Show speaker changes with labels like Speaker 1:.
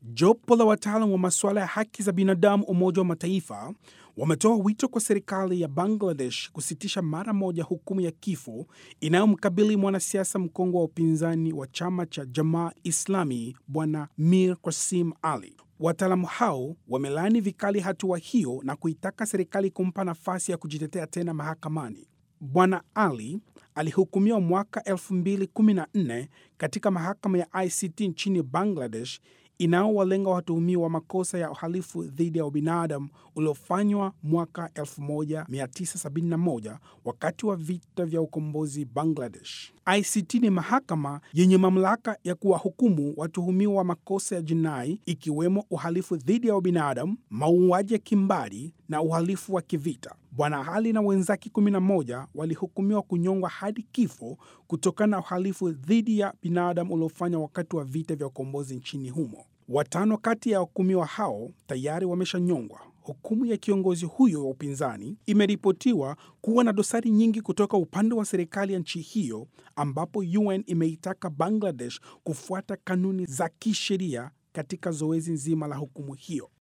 Speaker 1: Jopo la wataalam wa masuala ya haki za binadamu Umoja wa Mataifa wametoa wito kwa serikali ya Bangladesh kusitisha mara moja hukumu ya kifo inayomkabili mwanasiasa mkongwe wa upinzani wa chama cha Jamaa Islami Bwana Mir Qasim Ali. Wataalamu hao wamelaani vikali hatua hiyo na kuitaka serikali kumpa nafasi ya kujitetea tena mahakamani. Bwana Ali alihukumiwa mwaka 2014 katika mahakama ya ICT nchini Bangladesh inaowalenga watuhumiwa wa makosa ya uhalifu dhidi ya ubinadamu uliofanywa mwaka 1971 wakati wa vita vya ukombozi Bangladesh. ICT ni mahakama yenye mamlaka ya kuwahukumu watuhumiwa wa makosa ya jinai ikiwemo uhalifu dhidi ya ubinadamu, mauaji ya kimbari na uhalifu wa kivita. Bwana Ali na wenzake 11 walihukumiwa kunyongwa hadi kifo kutokana na uhalifu dhidi ya binadamu uliofanywa wakati wa vita vya ukombozi nchini humo. Watano kati ya wahukumiwa hao tayari wameshanyongwa. Hukumu ya kiongozi huyo wa upinzani imeripotiwa kuwa na dosari nyingi kutoka upande wa serikali ya nchi hiyo, ambapo UN imeitaka Bangladesh kufuata kanuni za kisheria katika zoezi nzima la hukumu hiyo.